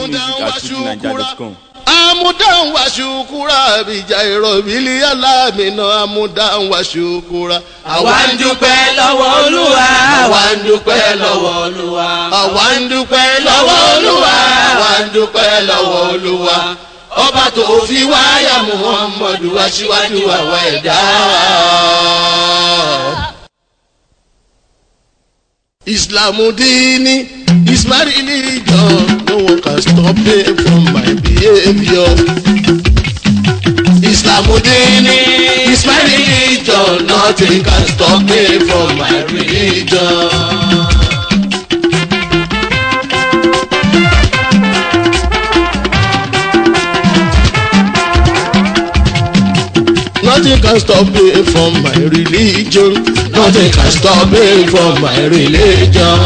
music at fujininja.com. amudan wa ṣukura bija ìrọ̀bìlì alámìnà amudan wa ṣukura. àwa ń dúpẹ́ lọ́wọ́ olúwa àwa ń dúpẹ́ lọ́wọ́ olúwa àwa ń dúpẹ́ lọ́wọ́ olúwa àwa ń dúpẹ́ lọ́wọ́ olúwa ọba tó fi wáyà muhammadu aṣíwájú àwa ẹ̀dá. Islamu dini is my religion. No one can stop me from my behavior. Islamu dini is my religion. Nothing can stop me from my religion. Nothing can stop me from my religion. Nothing can stop me from my religion.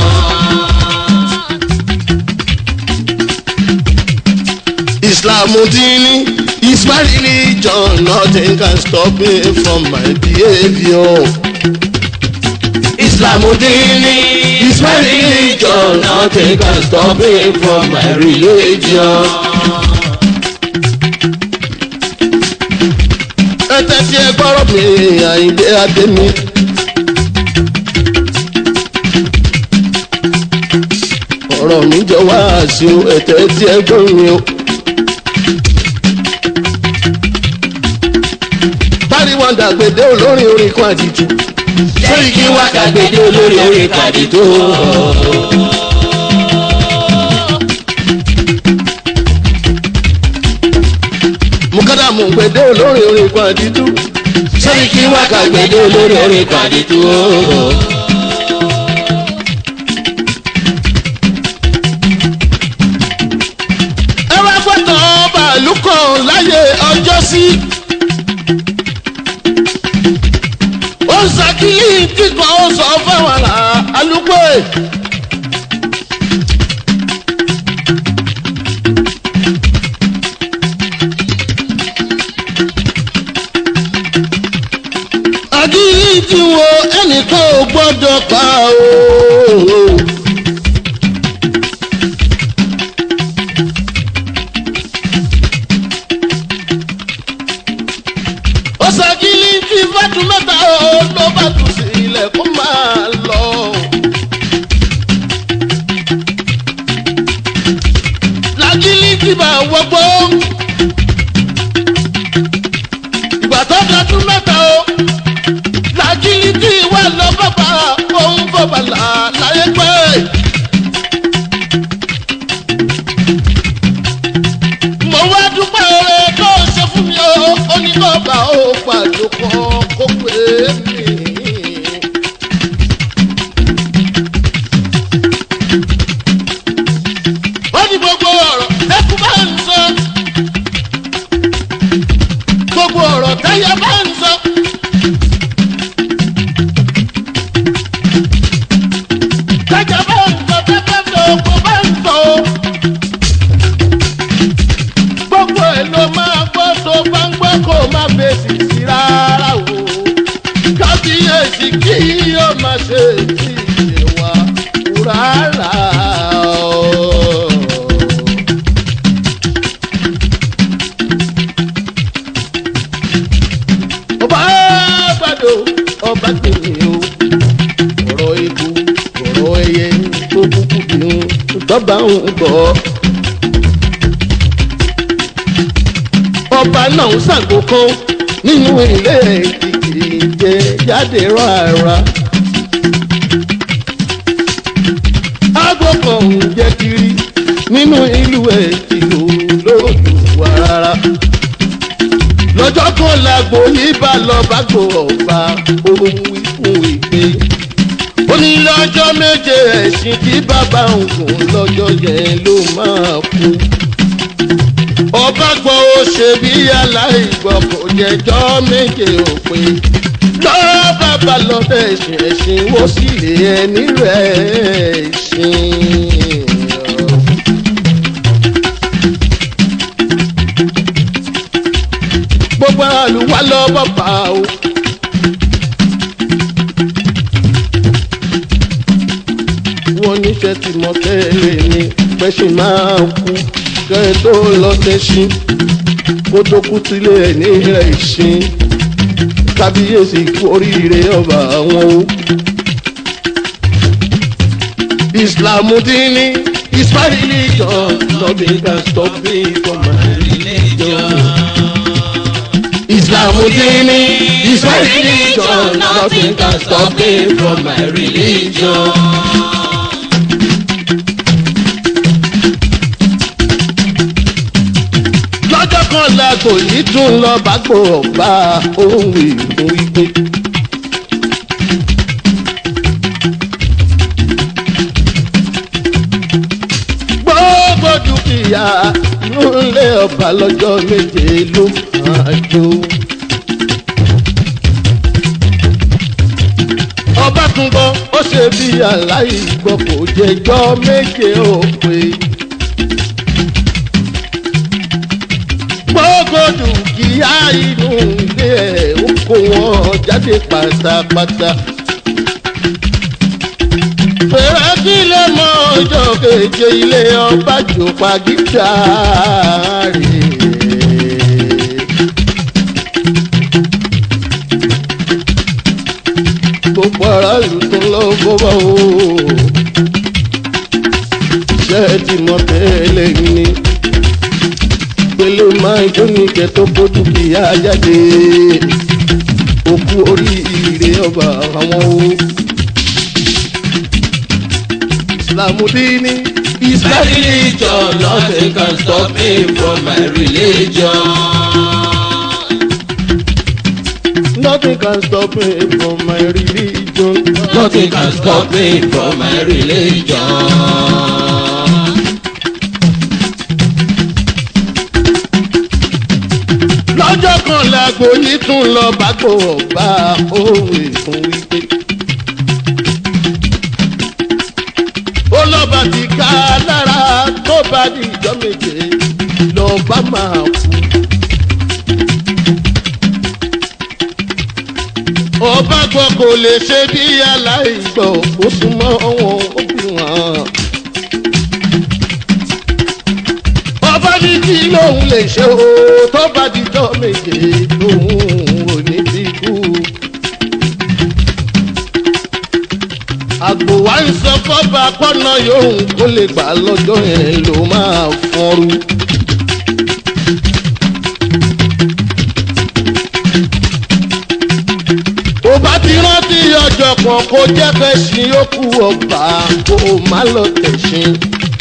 Islam dini is my religion. Nothing can stop me from my behavior. Islam dini is my religion. Nothing can stop me from my religion. ẹtẹ tí ẹ gbọ́rọ̀ mi àyíndé adémi. ọ̀rọ̀ mi jọ wá sí o ẹtẹ tí ẹ gbọ́ mi o. bárí wọn dàgbèdé olórin orin kan àdìtú. lẹ́yìn kí wá kàgbédé olórí orí kàdí tó. mukadamu gbèdé olórin orin kan àdìtú. lẹ́yìn kí wá kàgbédé olórí orí kàdí tó. ẹ wá fọ́tọ̀ bàálù kan láyé ọjọ́ sí. ó ń ṣàkíyí kíkan ó sọ fáwọn àlà alúgbò ẹ̀. àkíyí tí wo ẹnìkan ò gbọ́dọ̀ pa o. ó ṣàkíyí tí fàtú mẹ́ta ó ló bá tù sí ilẹ̀ kó máa lọ. làkìlì tí bá wọgbó. ìgbà tó dọdún mẹ́ta ó làkìlì tí wà lọ bàbá òun bàbá là láyé pé. mo wá dúpẹ́ oore tó ṣe fún mi o ó ní bàbá ó pàdé kan kó pé mi. ó ní gbogbo ọ̀rọ̀ ẹkú bá ń sọ gbogbo ọ̀rọ̀ táyà bá ń sọ. tájà bá ń sọ tẹ́tẹ́ tó kó bá ń sọ o gbogbo ẹ̀ ló máa gbọ́ tó bá ń gbọ́ kó má fèsì sí rárá o kábíyèsí kí yóò má ṣe tí ìṣe wa rárá o. ọba gbàdọ̀ ọba tèmi o ọ̀rọ̀ ikú ọ̀rọ̀ ẹyẹ tó kúkú bínú tọ́ba ń gbọ́. ọba náà ń ṣàgò kan nínú ilé èkìtì jẹ jáde rárá. aago kan ń jẹ kiri nínú ìlú èkìtì lóòdù wà rárá. lọ́jọ́ kan làgbo yìí bá lọ bá gbò ọba ohun ikú ìgbé. ó ní lọ́jọ́ méje ẹ̀sìn tí bàbá òun gùn lọ́jọ́ yẹn ló máa kú ọba gbọ́ ó ṣe bí aláìgbọ́ kò jẹjọ́ méje òpin lọ́ọ́ bàbá lọ́dọ̀ ẹ̀sìn ẹ̀sìn wó sì lè ẹni rẹ̀ ṣìn. gbogbo àlùwà lọ bàbá o. wọ́n níṣẹ́ tí mo tẹ́lẹ̀ ní pẹ́ṣin máa kú. kẹ́ ẹ tó lọ tẹ́sí kó tó kú sílé ẹ̀ ní rẹ̀ ìsìn kábíyèsí kú oríire ọba àwọn o. Islam dini is my religion nothing can stop me from my religion. Islam dini is my religion nothing can stop me from my religion. lọ́jọ́ kan lágbo yìí tún lọ bá gbò ọ̀gbà ohun ìfún wípé. gbogbo dúkìá nílé ọba lọ́jọ́ méje ló máa jó. ọba tún gbọ́ ó ṣe bí aláìgbọ́ kò jẹjọ́ méje ó pé. gbogbo dúkìá inú ilé ẹ̀ ó kó wọn jáde pátápátá. fèrè kí lè mọ ọjọ́ keje ilé ọba jòpá gíga rè. gbogbo aráàlú tó lọ bọ́bá o ṣé ẹ ti mọ tẹ́lẹ̀ ni pẹ̀lú máa jó ní kẹtọ́ bójú kìíyá jáde òkú oríire ọba àwọn o. Islamudini is My religion, nothing can stop me from my religion. nothing can stop me from my religion. Nothing can stop me from my religion. lọ́jọ́ kan lágbo yìí tún lọ bágbó ọba ohun ìfún wípé. ó lọ́ba ti ká lára tó bá di ìjọ méje lọ́ba máa kú. ọba gbọ́ kò lè ṣe bí aláìgbọ́ ó súnmọ́ wọn ó bí wọn. ọba ní kí lóun lè ṣe o tó bá dijọ́ méje lòun ò ní bí kú. àgbò wa ń sọ fọ́ba pọ́nà yòówù kó lè gbà lọ́jọ́ yẹn ló máa fọ́nrú. ó bá ti rántí ọjọ́ kan kó jẹ́ kẹ́sìn yókù ọba kó má lọ tẹ̀sìn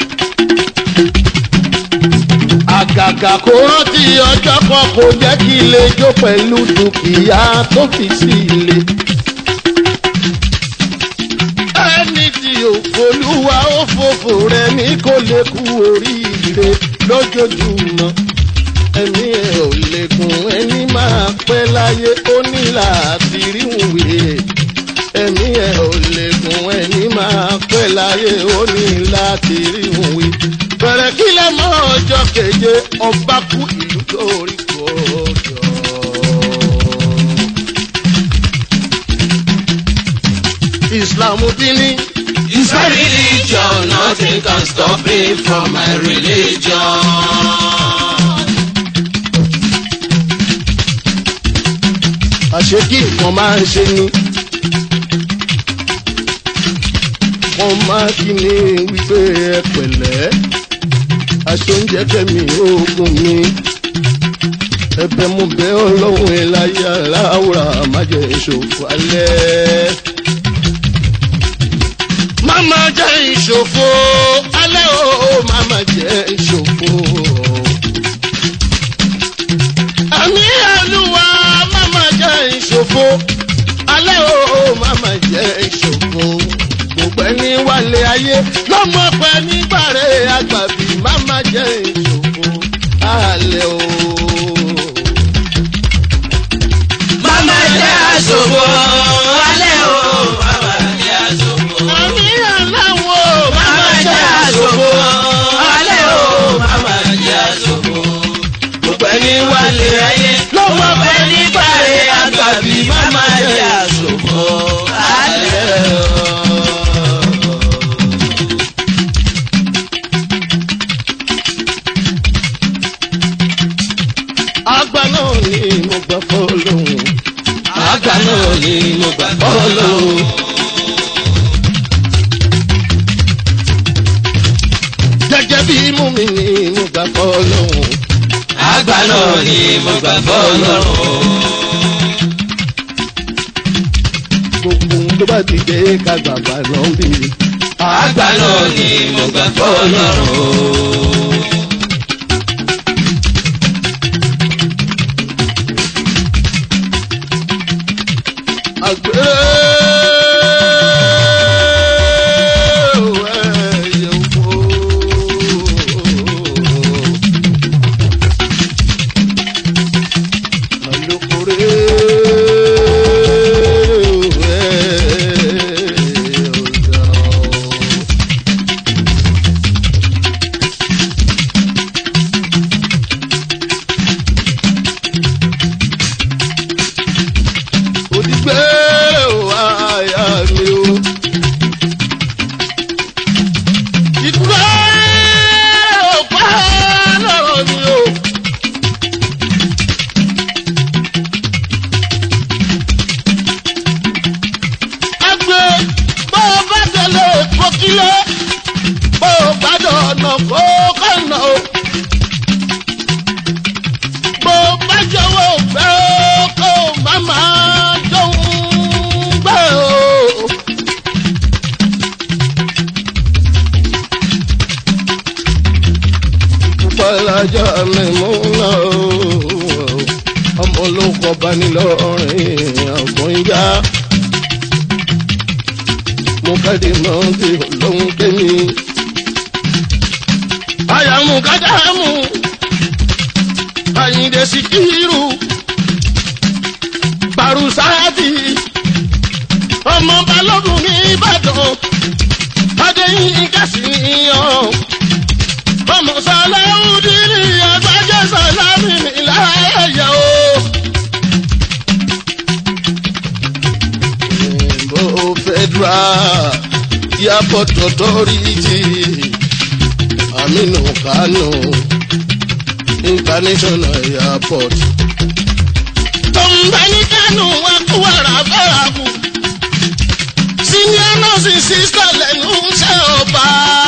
àgàgà kó rántí ọjọ́ kan kò jẹ́ kí ilé jó pẹ̀lú dúkìá tó fi sí ilé. ẹni tí òfolúwa ó fòfò rẹ ní kò lè kú oríire lójoojúmọ́. ẹ̀mí ẹ̀ ò lè gùn ẹni máa pẹ́ láyé ó ní láti rí wùwé. ẹ̀mí ẹ̀ ò lè gùn ẹni máa pẹ́ láyé ó ní láti rí wùwé bẹ̀rẹ̀ kí lẹ mọ ọjọ́ keje ọba kú ìlú lórí kọjọ. Islam dini It's my religion, nothing can stop me from my religion. àṣekí nǹkan máa ń ṣe ni. wọ́n máa kí ni wípé ẹ pẹ̀lẹ́ aṣoúnjẹ kẹ́mi oògùn mi ẹ̀bẹ̀ mo bẹ̀ ọlọ́run ẹ̀ láyé aláwòrán má jẹ́ ìṣòfò alẹ́. Máma jẹ́ ìṣòfò alẹ́ o, máma jẹ́ ìṣòfò. Àmì àlùwà máma jẹ́ ìṣòfò alẹ́ o, máma jẹ́ ìṣòfò. Gbogbo ẹni wálé ayé lọ́mọ pẹ́ nígbàrẹ́ àgbàbí máma jẹ́ ìṣòfò alẹ́ o. Mama jẹ́ àṣòfò, alẹ́ o, mama jẹ́ àṣòfò. Àmì àláwọ̀ Mama jẹ́ àṣòfò, alẹ́ ni mo gbà fọlọ́hún. àgbà náà ni mo gbà fọlọ́hún. gẹ́gẹ́ bí mú mi ni mo gbà fọlọ́hún. àgbà náà ni mo gbà fọlọ́hún. gbogbo ohun tó bá ti dé ká gbàgbà lọ bí. àgbà náà ni mo gbà fọlọ́hún. àgbẹ̀. ẹyẹ oko. Alukore ọ̀dọ́. òdìgbé wà áyà mi o. ìkúrẹ́ òpá lọ́rọ̀ mi o. ẹgbẹ́ bó o bá tẹ̀lé fòkìlẹ̀ bó o bá dọ̀nà kó kọ̀nà o. bó o bá jọ̀wọ́ fẹ́ o kó o má máa dóhùn gbẹ́ o. Pàlájà mi mú náà o, ọmọ olóko bá ní lọ́rìn àgbọ̀nyá. Mo káde mọ́ bí lóhun kémi. Àyàmú kájàmú, Àyìndé Síkírù, Bàrúsáàdì, ọmọ Balógun ní Ìbàdàn, Adéyínká sí níyàn ọmọ sàlẹ́wùdí ni àgbájẹ́ sàlámì láàyè o. Èèbó federal airport authority Aminu Kano international airport. Tọ́mbẹ́ni Kano wá kú wàrà bára kù. Senior nurse sister lẹ́nu iṣẹ́ ọba.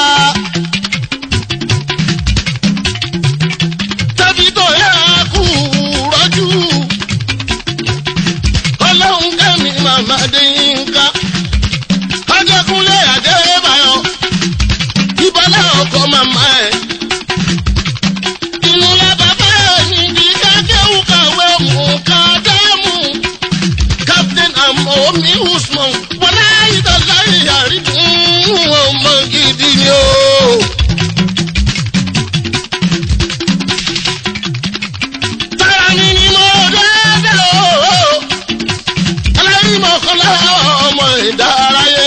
tẹ́bítọ̀ yà kú rọ́jú. ọlọ́run kẹ́mi màmá dé yínká. ajẹ́kúnlé àdébáyọ̀. ìbálẹ̀ ọkọ̀ màmá ẹ̀. inú lábàbá ẹ̀ níbi kákéwù kàwé mú kàdámù. captain amomi usman wọlé ìdọ̀lá ìyàrí fún ọmọ gidi ni o. Tara mi ni mo dẹ́dẹ́ o. Aláyí mọ̀ kọ́ lára ọmọ ìdárayé.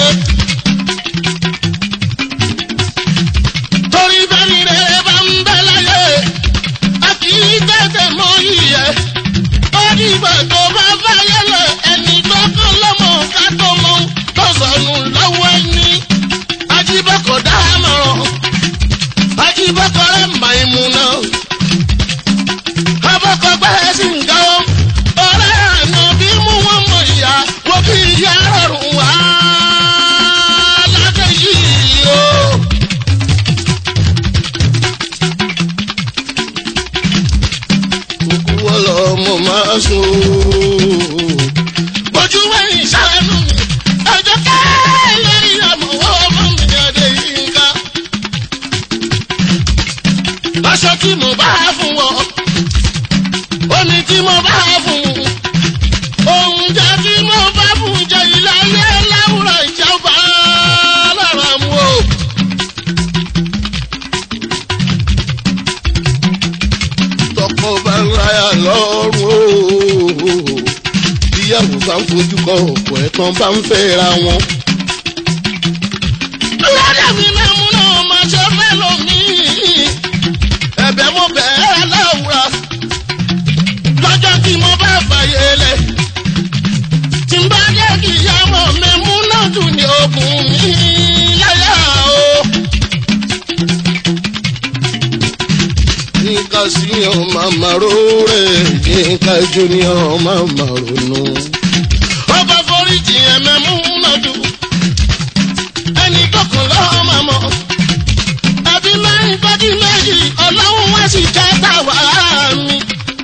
Torí bẹ́ẹ̀ni rẹ̀ bá ń bẹ́ láyé. A kì í tètè mọ iyẹ̀. Ó dìgbà tó bá báyé lọ ẹni tó kọ́ lọ́mọ ká tó mọ tó sọnù lọ́wọ́ ẹni. Ajíbọ̀kọ̀ dá mọ̀ràn. Ajíbọ̀kọ̀ rẹ̀ mà ìmú náà abọ́kọ̀ gbẹ́rẹ́ sí nǹkan o. ọ̀rẹ́ àná bí mú wọn mọ ìyá wọ́n fi ìyá rọrùn wá lákẹ́ yìí o. kúkú wọ́n lọ mo máa sùn. ojú wẹ̀yìn sànù mi ọjọ́ kẹ́lẹ́ ìyàmọ̀wọ́ ọmọ mi ọdẹ yìí ń ká. aṣọ tí mo bá fún wọn omi tí mo bá fún oúnjẹ tí mo bá fún jẹ ìlàyé láwùrọ̀ ìjọba lára mu o. tọkọ bá ń ráyà lọ́rùn o ìyàwó bá ń fojú kọ ọ̀pọ̀ ẹ̀tàn bá ń fẹ́ ra wọn. lọ́dà mi náà mú náà máa ṣe fẹ́ lómi ẹ̀bẹ̀ mo bẹ̀ẹ́ láwùrọ̀ lọ́jọ́ tí mo bá fàyè lẹ̀. tí n bá jẹ́ kí ìyá mọ̀ mi mú náà dùn ní okùn mi láyà o. yínká síyàn màmá róòrè yínká júnior màmá ronú. ọba foríjì ẹ̀mẹ́mú nàdú ẹni kọkànlá ọmọ mọ́ ẹbí mẹ́rin fọ́dí méjì ọlọ́run wá sí kẹta wá mi.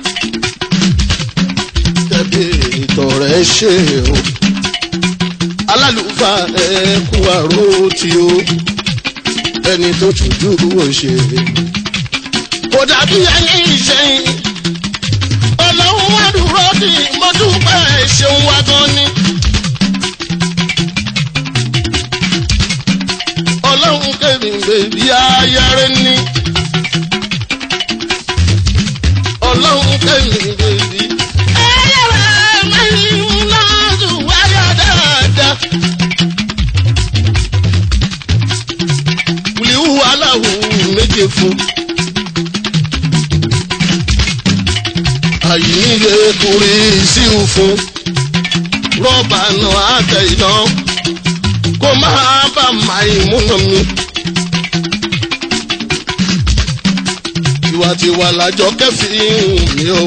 tẹ̀bí ìtọ̀rẹ́ ṣe o alálùfáà ẹ kú àrò tí o ẹni tó tùjú òṣèré kò dàbí ẹni ìṣẹ́yìn ọlọ́run wá dúró ní mọ́dúpẹ́ ṣeun wá gan ni. ọlọ́run kẹ́mi bèbí ayẹrẹ ni. ọlọ́run kẹ́mi bèbí. ayẹrẹ mẹ́rin náà tún wáyà dáadáa. wùlíwù aláwọ̀ méje fún. àyíníye kúrí síu fún. rọ́bà náà àtẹ iná kó máa bá màá múnà mi. tiwantiwa làjọ kẹfìn mi o.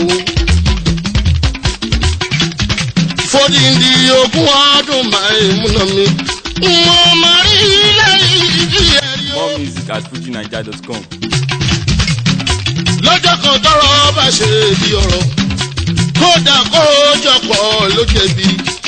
fódìdí ogún ọdún màá múnà mi. mo máa rí ilé ìdí ẹ̀rí o. More music at fujinaija.com. lọ́jọ́ kan tọrọ bá ṣe bí ọ̀rọ̀ kódà kó jọpọ̀ ló jẹ̀bi.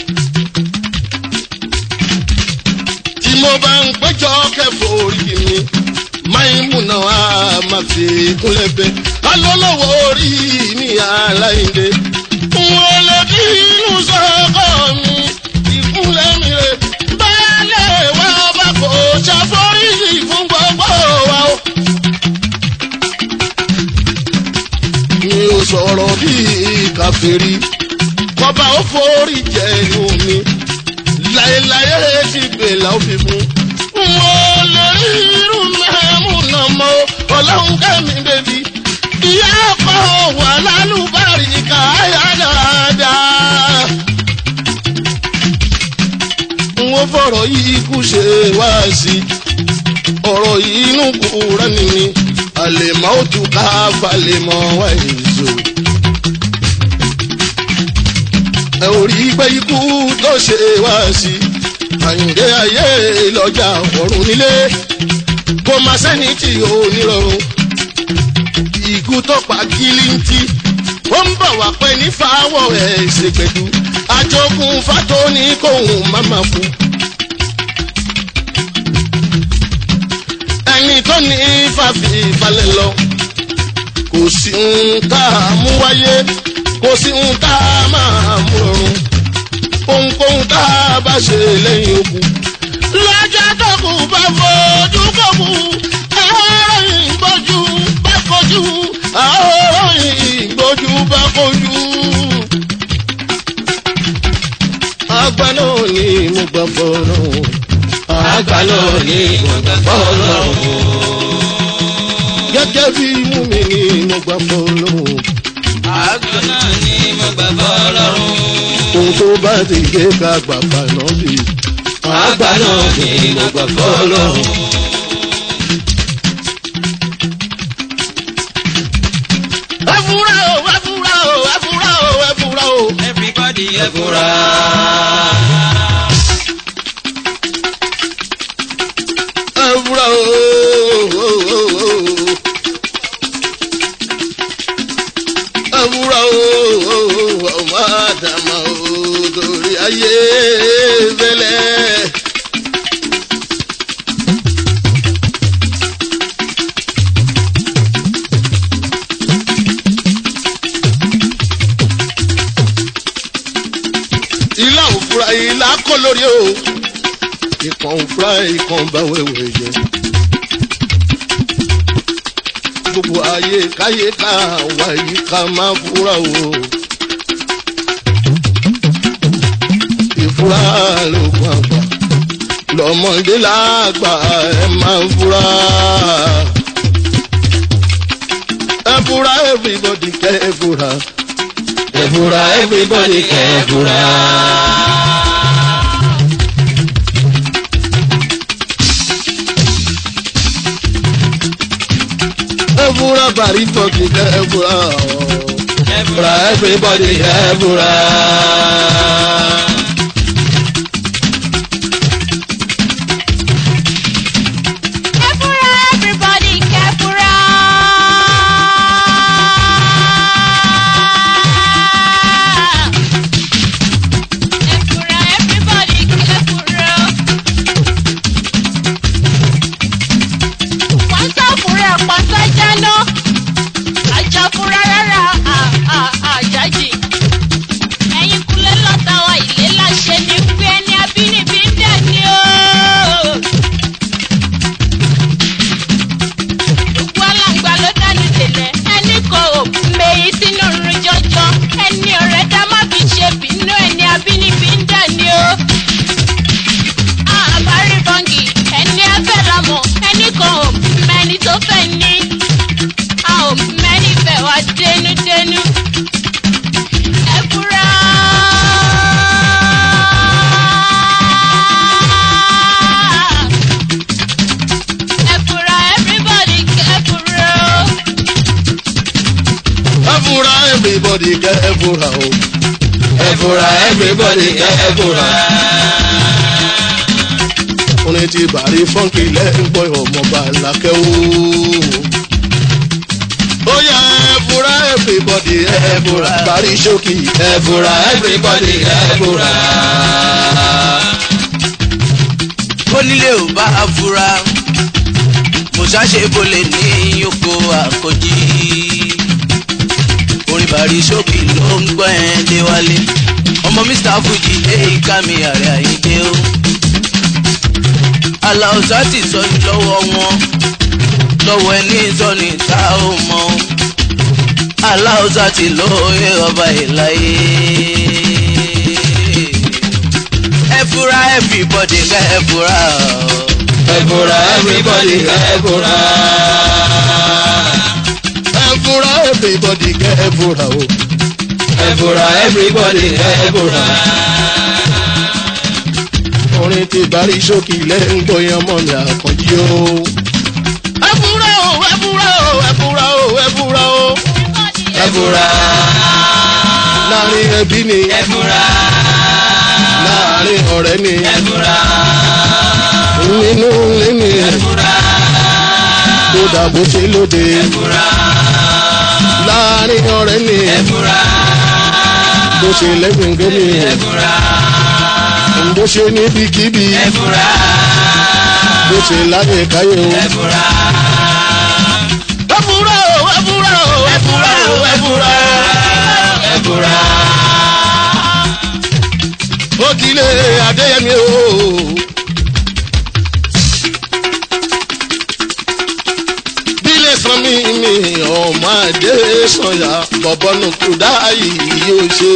tí mo bá ń péjọ kẹfọ orí mi máìmúnà á máa fi kúnlẹ̀ bẹ́ alólọ́wọ́ orí mi aláìndé. wọn lè bí inú sọ́kọ̀ mi ìkúnlẹ̀ mi rè báyálẹ̀ wá bá kò ṣàforíjì fún gbogbo wa o. mi ò sọ̀rọ̀ bíi kàférí kọba ó forí jẹ inú mi láéláé ti gbèlà ó fi mú. mo lè rí irú mẹ́mú náà mọ́ ọlọ́run kẹ́mi bèbí ìyá ọkọ̀ wà lálùbárì káyà dáadáa. n ó fọ̀rọ̀ yìí kú ṣe wá sí ọ̀rọ̀ yìí inú kúrẹ́ ni mi àlèmọ́ ó tún ká falèmọ́ wá èso. ẹ ò rí pé ikú tó ṣe wá sí àyìndé ayé lọ́jà ọ̀run nílé kó má sẹ́ni tí ò ní rọrùn. ikú tó pa gílíntì ó ń bọ̀ wá pẹ́ ní fáwọ̀ ẹ̀ ṣègbèdú àjogún fátó ní kóhùn má má fún. ẹni tó ní fàfi balẹ̀ lọ. kò sí ń tá a mú wáyé kò sí ń tá a máa mú rọrùn. ohunkóhun tá a bá ṣe lẹ́yìn ogun. lọ́jọ́ tó kù bá fojú kò kù àárọ̀ ìgbójú bá kojú àárọ̀ ìgbójú bá kojú. àgbà náà ni mo gbà fọ́nà àgbà náà ní ìwọ̀nba fọlọ́run. gẹ́gẹ́ bí mú mi ní mo gbà fọ́nà. àgbà náà ní ìwọ̀nba fọlọ́run. ohun tó bá ti gbé ká gbà paná bí. àgbà náà ní ìwọ̀nba fọlọ́run. ẹ fura o ẹ fura o ẹ fura o ẹ fura o. everybody ẹ fura. ẹ fura o. ẹ fura o. ọmọ àdàmà o torí ayé fẹlẹ. ilá òfura ilá kọ́ lórí o ìkan òfura ìkan bá wẹ̀wẹ̀ jẹ. gbogbo ayé káyé ká wá yìí ká máa fura o. ìfura lóògùn àgbà lọ́mọdé lágbà ẹ máa fura. ẹ fura everybody kẹ́ ẹ fura. ẹ fura everybody kẹ ẹ fura. ẹ fura fúra bàrí fọ́ọ̀kì kẹ́ ẹ fúra o. Fúra everybody ẹ fúra. Kẹ́fúrà everybody kẹ́fúrà. Kẹ́fúrà everybody kẹ́fúrà. Wọ́n sọ fúnra pàṣẹ jáná. Àjà fúnra rárá àjájì. Ẹyin kulẹ̀ lọ́ta wa ìlé láṣẹ ní pé ẹni abínibí ń dẹ̀ ní o. gbogbo alàgbà ló dánú délẹ̀ ẹni kò mèyí sínú rún jọjọ ẹni ọ̀rẹ́ dá má fi ṣe bínú ẹni abínibí ń dà ní o. àbárí bọ́ǹgì ẹni afẹ́ lamọ̀ ẹni kan ò mẹ́ni tó fẹ́ ní a ò mẹ́ni fẹ́ wá dénúdénú. ẹ fura. ẹ fura everybody kẹ́ fura o. Ẹ fúra everybody kẹ́ ẹ fúra o. Ẹ fura everybody kẹ́ ẹ fura. Orin ti bàrí fọ́ǹkì lẹ́yìn gbọ́ ọmọ bàlákẹ́ o. Ó yá ẹ fúra everybody ẹ fúra bàrí ṣókì ẹ Ẹ fura everybody kẹ́ ẹ fura. onílé ò bá a fura mo ṣàṣe bolè ní oko àkọjí orin bàrí ṣókì ló ń gbọ́ ẹ̀ déwálé ọmọ mr fuji èyí ká mi àrẹ àyíké o aláùsá ti sọ ní lọ́wọ́ wọn lọ́wọ́ ẹni sọ́ni tá ò mọ̀ o aláùsá ti lóye ọba ìláyé ẹ fura everybody ká ẹ fura o. Ẹ fura everybody kẹ́ ẹ fura. ẹ fúra everybody kẹ́ ẹ fúra o. Ẹ fura everybody kẹ́ ẹ fura. Orin ti bàrí ṣókì lẹ́yìn gbọ́ yẹn ọmọ mi àkànjí o. Ẹ fúra o ẹ fúra o ẹ fúra o ẹ fúra o. Ẹ fura. Láàrin ẹbí ni Ẹ fura. láàrin ọ̀rẹ́ ni Ẹ fura. nínú ilé ni Ẹ fura. tó dàbò ṣe lóde. Ẹ fura. Láàrin ọ̀rẹ́ ni Ẹ fura. bó ṣe lẹ́gbẹ̀ngẹ́ ni Ẹ fura. bó ṣe níbikíbi Ẹ fura. bó ṣe láyé káyé o. Ẹ fura. Ẹ fúra o ẹ fúra o ẹ fúra o ẹ fúra o. Ẹ fura. ó dilé adéyẹmí o. bílẹ̀ sàn mí mi ọmọ adé sọ̀yà bọ̀bọ̀nù kúdà yìí yóò ṣe.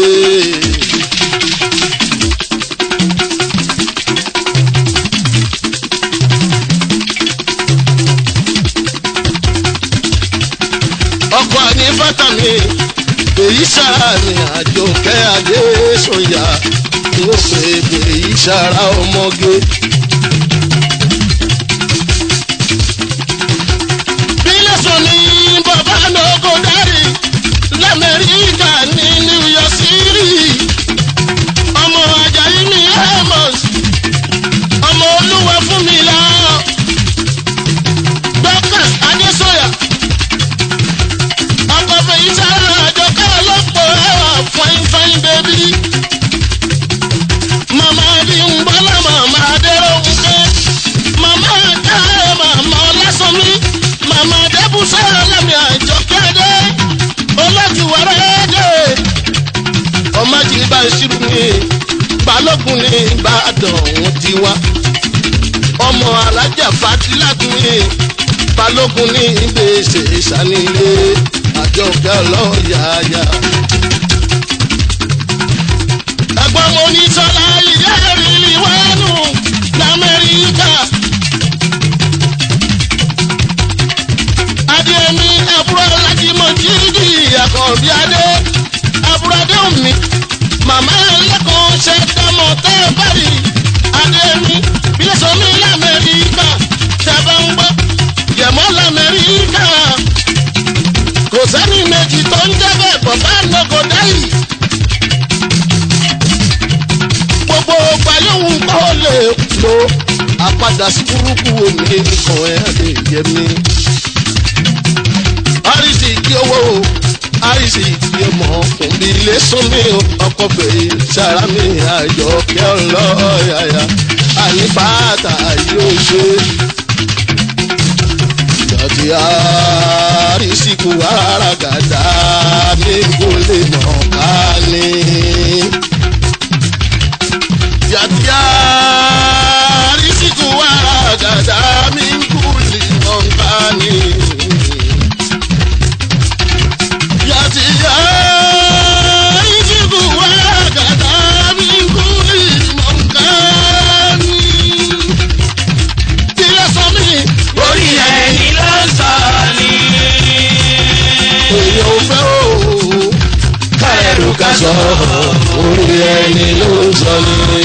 ọkọ̀ àní fátà mi èyí sára ni àjọkẹ́ adé sọ̀yà ó pè é èyí sára ọmọge. bílẹ̀ sọ ní bàbá lóko dárì lamẹ́ríkà ní new york city ọmọ ajayi ní amos ọmọ olúwa fún mi lọ dọ́kàs adésọ̀yà ọkọ̀ fèyí sára àjọkẹ́ ọlọ́pọ̀ ẹwà fine fine baby mama bí ń bọ́lá mama adéròhùnkẹ́ mama káyọ̀ mama ọlásánmi mama débùsọ̀ ọlọ́mi àjọkẹ́dẹ́ olójúwárẹ́ dé ọmọ jìbá ìṣirò ní balógun ní ìbàdàn òun ti wá ọmọ alájà fatiládùn ní balógun ní ìgbésẹ̀ ìsànílé àjọkẹ́ ọlọ́yàyà ẹ̀gbọ́n mo ní sọ́lá ìyá ìrìlì wẹ́nu lamẹ́ríkà. adémi ẹ̀bùrọ̀ láti mọ jíjí àkànbí adé ẹ̀bùrọ̀ adé omi màmá ẹlẹ́kọ̀ọ́ ṣe dámọ̀ tẹ́ ẹ bẹ́rì adémi bílẹ̀sọ̀mí lamẹ́ríkà tẹ̀bẹ̀ ń gbọ́ yẹ̀mọ́ lamẹ́ríkà lè lo àpadà sí burúkú omi nìkan ẹ̀ lè yẹ mí. àrísì kí owó àrísì kí ọmọ fún mi lè sún mi ọkọ̀ fèrè sára mi àjọ kí ọ lọ yàyà àní bàtà yóò ṣe. ìdọ̀tí àrísìkú àràgàdà mi kò lè mọ̀ ká ní yàtìyà rìsíkù wà dàda mi ń kúlì mọ̀nkánì. yàtìyà rìsíkù wà dàda mi ń kúlì mọ̀nkánì. tilẹ̀ sọ mi. orí ẹni ló ń sọ ni. èèyàn ò fẹ́ o. kárẹ̀rù ká sọ orí ẹni ló ń sọ ni.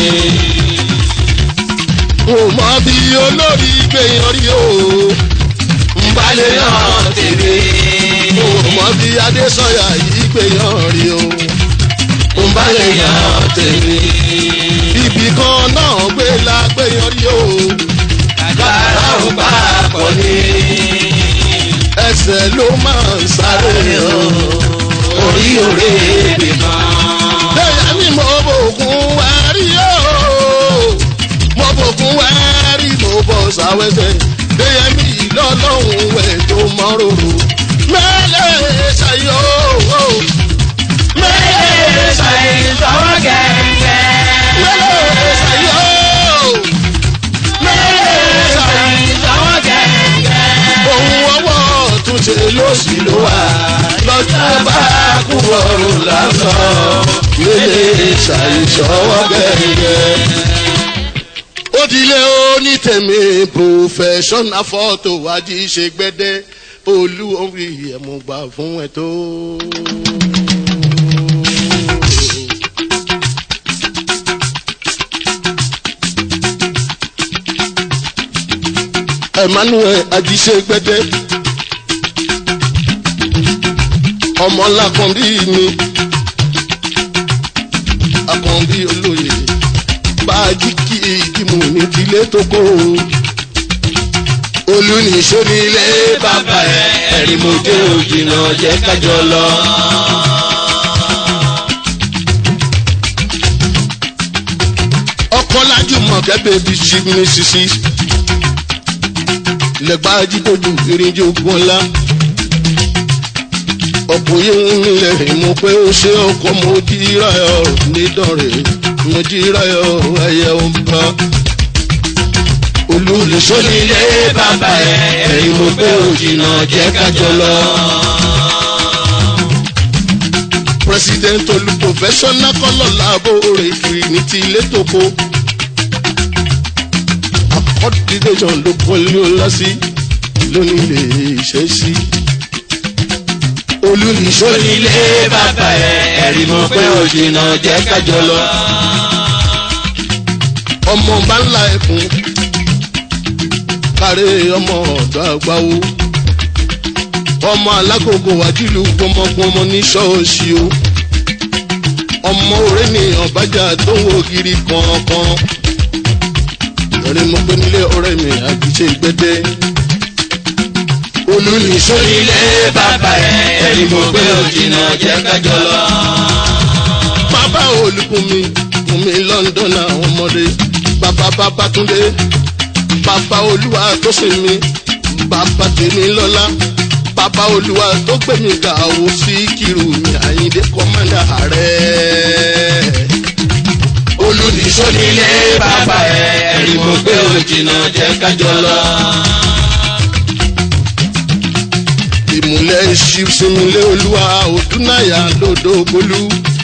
mo mọ bí olórí gbẹ̀yàn rí o. ń balẹ̀ náà tèmi. mo mọ bí adésọyà yìí gbẹ̀yàn rí o. ń balẹ̀ yàn tèmi. ibì kan náà gbé la gbẹ̀yàn rí o. kàkàrà ò papọ̀ ni. ẹsẹ̀ ló máa ń sáré o. orí òré ibì kan. bẹ́ẹ̀ ni mo bòkun wá rí o. mo bòkun wá rí mo bọ̀ sáwẹ́sẹ̀. bẹ́ẹ̀ mi lọ́lọ́run wẹ̀ tó mọ́ rorò. mẹ́lẹ̀ ṣayọ́ o. mẹ́lẹ̀ ṣàìsọ̀wọ́ gẹ̀ẹ́gẹ́. mẹ́lẹ̀ ṣayọ́ o. mẹ́lẹ̀ ṣàìsọ̀wọ́ gẹ̀ẹ́gẹ́. ohun ọwọ́ tún ṣe ló sì ló wà. lọ́jọ́ bá kú ọ̀run lásán. mẹ́lẹ̀ ṣàìṣọwọ́ gẹ́gẹ́. ó dilé onítẹ̀mí professional photo wájú ṣe gbẹ́dẹ́ olú orí ẹ̀mú gbà fún ẹ̀ tó. emmanuel ajíṣe gbẹ́dẹ́ ọmọ ńlá kan bí mi akànbí olóye báàgì kí ìdìmú ní tilé tó kó olùníṣó ní ilé bàbá ẹ ẹ̀rí mo dé òjìnà jẹ́ kájọ lọ. ọkọ lájùmọ̀ kẹ́bẹ́ bí ṣí ní sisi lẹ́gbàá jídojú ìrìnjò gbọ́nlá ọ̀pọ̀ yìí ń lẹ̀ mú pé ó ṣe ọkọ̀ mo jíra ẹ̀ nídọ̀rẹ̀ mo jíra ẹ̀ ẹ̀yẹ ọba olùlẹ̀ṣọ́ ní ilé bàbá ẹ ẹ̀rí mo dé òjìnà jẹ́ kájọ lọ. president olú professional kọ́lọ̀ láàbòrè trinity létòkó accordination ló kọ́lé ọlá sí lónìí lè ṣe sí olùlẹ̀ṣọ́ ní ilé onílé bàbá ẹ ẹ̀rí mo pé òjìnà jẹ́ kájọ lọ. ọmọ bá ńlá ẹkùn kárẹ́ ọmọ ọ̀dọ́ àgbáwo ọmọ alágògò wájúlù gbọmọgbọmọ ní ṣọ́ọ̀ṣì o ọmọ òré ní ọ̀bájà tó ń wo giri kọ̀ọ̀kan lọ́rẹ́ mo pé nílé ọ̀rẹ́ mi àjíṣe gbẹ́dẹ́ olùlíṣọ́ onílé bàbá ẹ ẹ̀rí mo pé òjìnà jẹ́ kájọ lọ. bàbá olùkùnmi kùnmi london àwọn ọmọdé bàbá bàbá túndé bàbá olúwa tó sìn mí bàbá tèmi lọ́lá bàbá olúwa tó gbé mi ga ò sí kiri mi àyíndé kọ́mọ́dà ààrẹ. olùníṣó nílé bàbá ẹ ẹ̀rí mo pé òjìnà jẹ́ kájọ lọ. ìmùlẹ̀ ìṣìṣìmùlẹ̀ olúwa òdúnáyà lódò bolú.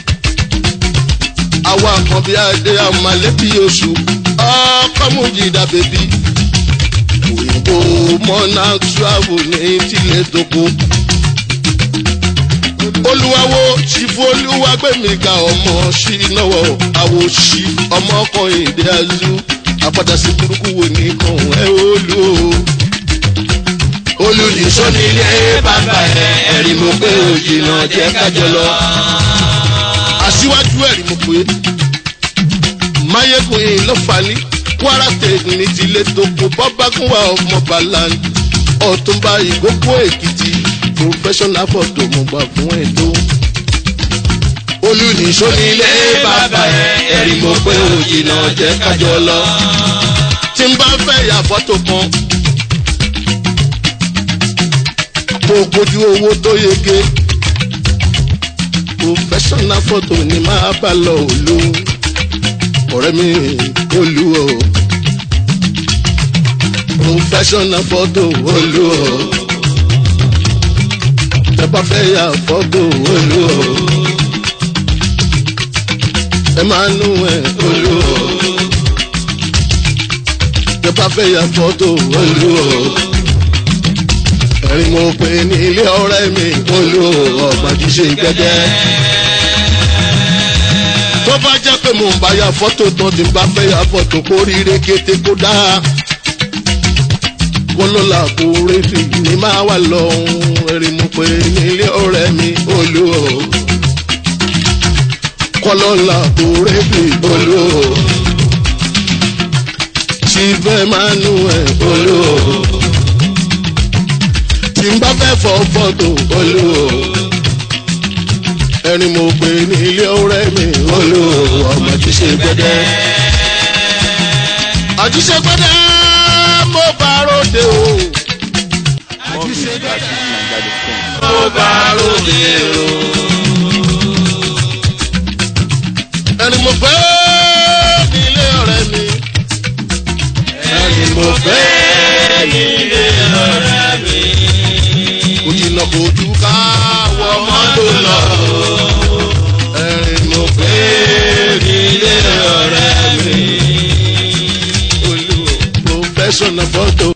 àwa kan bí adé àmàlẹ́bí oṣù ọkọ̀ mújìdá bèbí. òyìnbó mọ́nà travel ní tilẹ̀ tókò. olúwawo ṣìfù olúwagbẹ̀míga ọmọ ṣì náwó àwò ṣì ọmọ kan èdè azú àpàdà sí burúkú wo ní kàn ẹ́ olú o olùníṣó nílé bàbá ẹ ẹ̀rí mo pé òjìnà jẹ́ kájọ lọ. aṣíwájú ẹ̀rí mo pé máyégún yìí ló falí kwara state ní tilé tó kó bọ́bágúnwà ọmọ baland ọ̀túnba ìgbókò èkìtì professional photo mo gbà fún ètò. olùníṣó nílé bàbá ẹ ẹ̀rí mo pé òjìnà jẹ́ kájọ lọ. tí n bá fẹ́ ya fọ́tò kan tó kojú owó tó yege professional photo ni máa bá lọ òlu ọ̀rẹ́ mi olú o professional photo olú o ẹ bá fẹ́ ya fọ́tò olú o ẹ máa nú ẹ olú o ẹ bá fẹ́ ya fọ́tò olú o ẹ̀rín mo pè ní ilé ọ̀rẹ́ mi olú o ọ̀gbọ̀n kì í ṣe gbẹ́gẹ́ tó bá jẹ́ pé mò ń bá ya fọ́tò tán tí n bá fẹ́ ya fọ́tò kó ríire kété kó dáa wọ́n ló la kó rédì ní máa wà lọ́hùn ẹ̀rí mo pé nílé ọ̀rẹ́ mi olú o kọ́lọ́ la kó rédì olú o ṣìfẹ́ máa nù ẹ̀ olú o tí n bá fẹ́ fọ́ fọ́tò olú o ẹni mo pè ní ilé ọ̀rẹ́ mi olú ọmọ jíṣe gbẹdẹ. àjíṣe gbẹdẹ mo bá ròde o. More music at fujininja.com. mo bá ròde o. ẹni mo fẹ́ ní ilé ọ̀rẹ́ mi. ẹni mo fẹ́ ní ilé ọ̀rẹ́ mi. kò jìnnà kò jù ká wọ mọ́tò lọ. ẹni mo fẹ́ ní ilé ọ̀rẹ́ mi. olú professional photo.